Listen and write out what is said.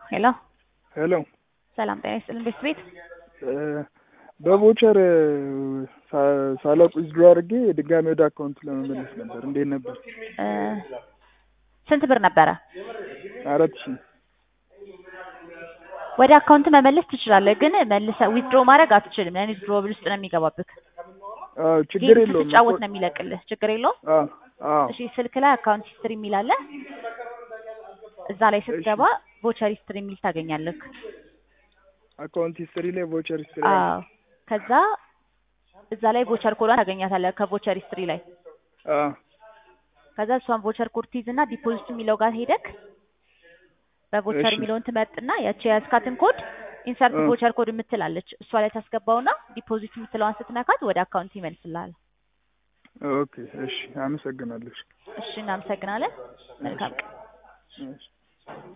ሄሎ ሄሎ ሰላም ጤና ይስጥልን ቤት ቤት በቮቸር ሳላውቅ ዊዝድሮ አድርጌ ድጋሚ ወደ አካውንት ለመመለስ ነበር። እንዴት ነበር? ስንት ብር ነበረ? አራት ሺህ ወደ አካውንት መመለስ ትችላለህ፣ ግን መልሰ ዊዝድሮ ማድረግ አትችልም። ያን ዊዝድሮ ብል ውስጥ ነው የሚገባብህ። አዎ ችግር ጌም የለውም። ስትጫወት ነው የሚለቅልህ። ችግር የለውም። አዎ አዎ እሺ ስልክ ላይ አካውንት ሂስትሪ የሚል አለ። እዛ ላይ ስትገባ ቮቸር ሂስትሪ የሚል ታገኛለህ። አካውንት ሂስትሪ ላይ ቮቸር ሂስትሪ አዎ ከዛ እዛ ላይ ቮቸር ኮዷን ታገኛታለህ ከቮቸር ሂስትሪ ላይ። አዎ ከዛ እሷን ቮቸር ኮድ ትይዝና ዲፖዚት የሚለው ጋር ሄደክ በቮቸር እሺ። የሚለውን ትመርጥና ያቺ የያዝካትን ኮድ ኢንሰርት እ። ቮቸር ኮድ የምትላለች እሷ ላይ ታስገባውና ዲፖዚት የምትለዋን ስትነካት ወደ አካውንት ይመልስልሃል። ኦኬ እሺ፣ አመሰግናለሁ። እሺ እናመሰግናለን። መልካም ቀን። እሺ